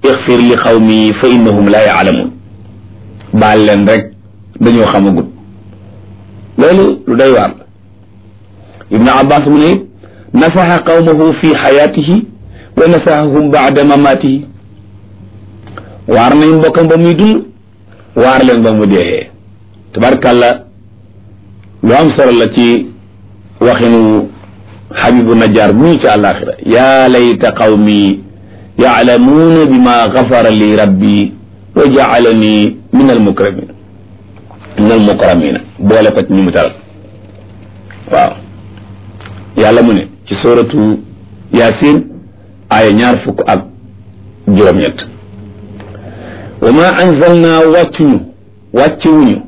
ixfir li xawmi fa innahum la yaalamuun baal leen rek dañoo xamagut loolu lu doy waar la ibnu abbas mu ne nasaxa qawmahu fi xayaatihi wa nasaxahum baada mamaatihi waar nañ mbokkam ba muy dund waar leen ba mu dee tabarkàlla lu am solo la ci waxinu xabibu najjar bu ñu ci àllaaxira yaa layta qawmi yaalamuuna bima gafara li rabbi wa jaalani min almukramin min almukramina boole ko ci ñu mu taral waaw yàlla mu ne ci suratu yaasin aaya ñaar fukk ak juróom-ñett wa ma anzalna wàccuñu wàccewuñu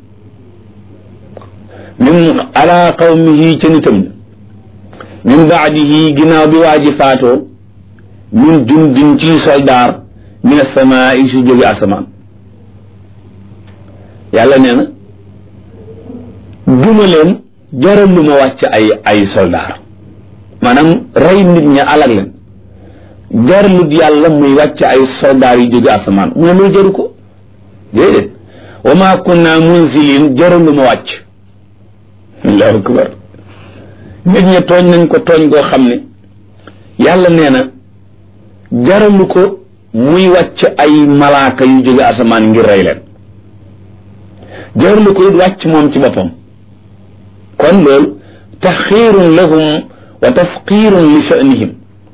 min ala qawmihi ca nitam min baadihi ginnaaw bi waa ji faatoo min jundin ci soldaar min asamaa yi su jóge asamaan yàlla nee na duma leen jaral lu ma wàcc ay ay soldaar maanaam rey nit ña alag leen jaralut yàlla muy wàcc ay soldaar yu jóge asamaan mu ne loolu jaru ko déedéet wa ma kunna munzilin jaral lu ma wàcc allahu akbar nit ña tooñ nañ ko tooñ goo xam ne yàlla nee na jaralu ko muy wàcc ay malaaka yu jóge asamaan ngir rey leen jaralu ko it wàcc moom ci boppam kon loolu taxiirun lahum wa tafqiirun li sha'nihim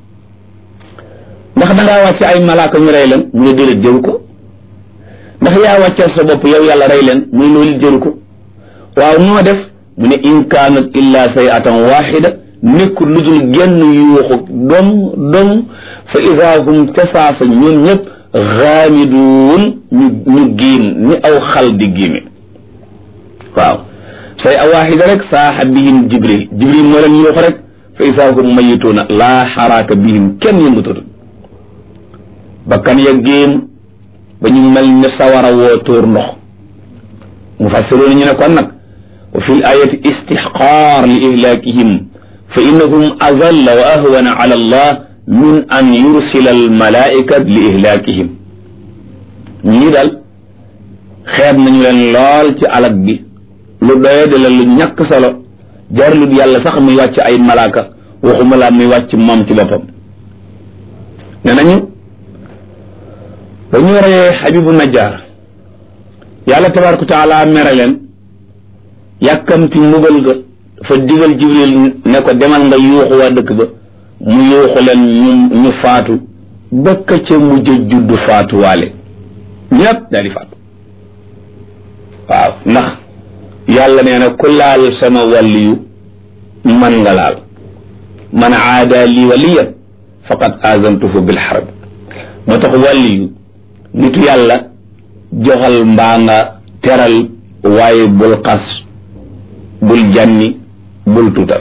ndax dangaa wàcc ay malaaka ñu rey leen mu ne déedéet jëru ko ndax yaa wàccal sa bopp yow yàlla rey leen muy loolu jëru ko waaw noo def mu ne in kaanat illa sayatan waxida nekkul lu dul genn yuuxu dom dom fa ida hum tasaasa ñoom ñëpp xaamiduun ñu ñu giim ni aw xal di giime waaw say a waxida rek saaxa bihim jibril jibril moo leen yuuxu rek fa ida hum mayituuna laa xaraaka bihim kenn yëngatatu bakkan ya géem ba ñu mel ne sawara woo tóor ndox mu fassiroon ñu ne kon nag wa fi l ayati istixqaar li ihlaakihim fa innahum azalla wa ahwana ala allah min an yursila al malaika li ihlaakihim ñii daal xeeb nañu leen lool ci alag bi lu doye de la lu ñàkk solo jarlut yàlla sax muy wàcc ay malaaka waxuma laa muy wàcc moom ci boppam ne nañu ba ñu reyee xabibu najjar yàlla tabaraka wa taala mere leen yàkkamti mbugal ga dafa digal jibril ne ko demal nga yuuxu waa dëkk ba mu yuuxu leen ñu ñu faatu bëkk ca mujj juddu faatu waale ñépp daal di faatu waaw ndax yàlla nee na ku laal sama wàlliyu man nga laal man aada li waliyan faqad azantuhu bil harb moo tax wàlliyu nitu yàlla joxal mbaa nga teral waaye bul xas bul jànni bul tuutal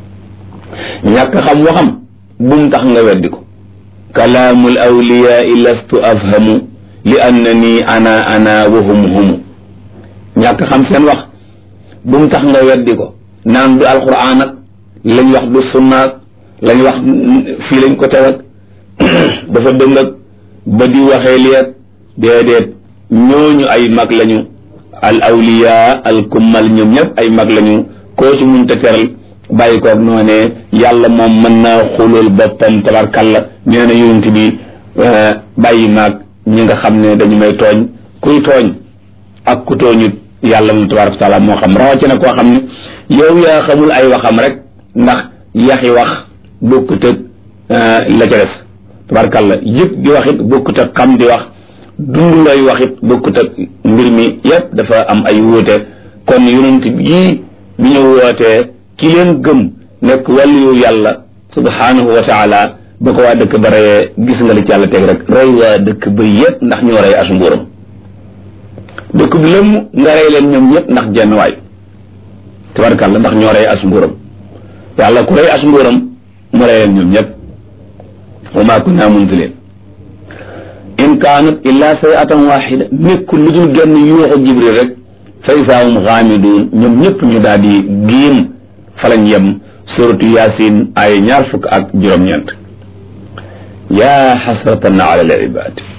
ñàkk xam waxam bum tax nga weddi ko kalaamul awliyaai lastu afhamu li annani ana ana wa hum humu ñàkk xam seen wax bum tax nga weddi ko naan du alquran ak lañ wax du sunnaak lañ wax fii lañ ko tewat dafa dëng ak ba di waxee liet déedéet ñooñu ay mag lañu al awliya al kummal ñoom ñëpp ay mag lañu koo ci muñ te teral bàyyi koog noo ne yàlla moom mën naa xulul boppam tabarkalla nee na yonent bi bàyyi maag ñi nga xam ne dañu may tooñ kuy tooñ ak ku tooñut yàlla moom tabaraka taala moo xam rawatina koo xam ne yow yaa xamul ay waxam rek ndax yaxi wax bokkut ak la ca des tabarkalla yëpp di wax it bokkut ak xam di wax dund lay wax it bokkut ak mbir mi yépp dafa am ay wuute kon yonent yii bi ñu wootee ki leen gëm nekk wàlliyu yàlla subhanahu wa taala ba ko waa dëkk ba reyee gis nga li ci yàlla teg rek rey waa dëkk ba yépp ndax ñoo rey as mbuuram dëkk bi lëmm nga rey leen ñoom ñëpp ndax jenn waay tabarkàlla ndax ñoo rey as mbuuram yàlla ku rey as mbuuram mu rey leen ñoom ñëpp wa maa kunna munzilin in kaanat illa sayatan waxida nekkul lu dul genn yuuxu jibril rek fa isaahum xaamiduun ñoom ñëpp ñu daal di giim falañ yem suratu yaasin ay ñaar fukk ak juróom-ñeent yaa xasratan ala al ibaad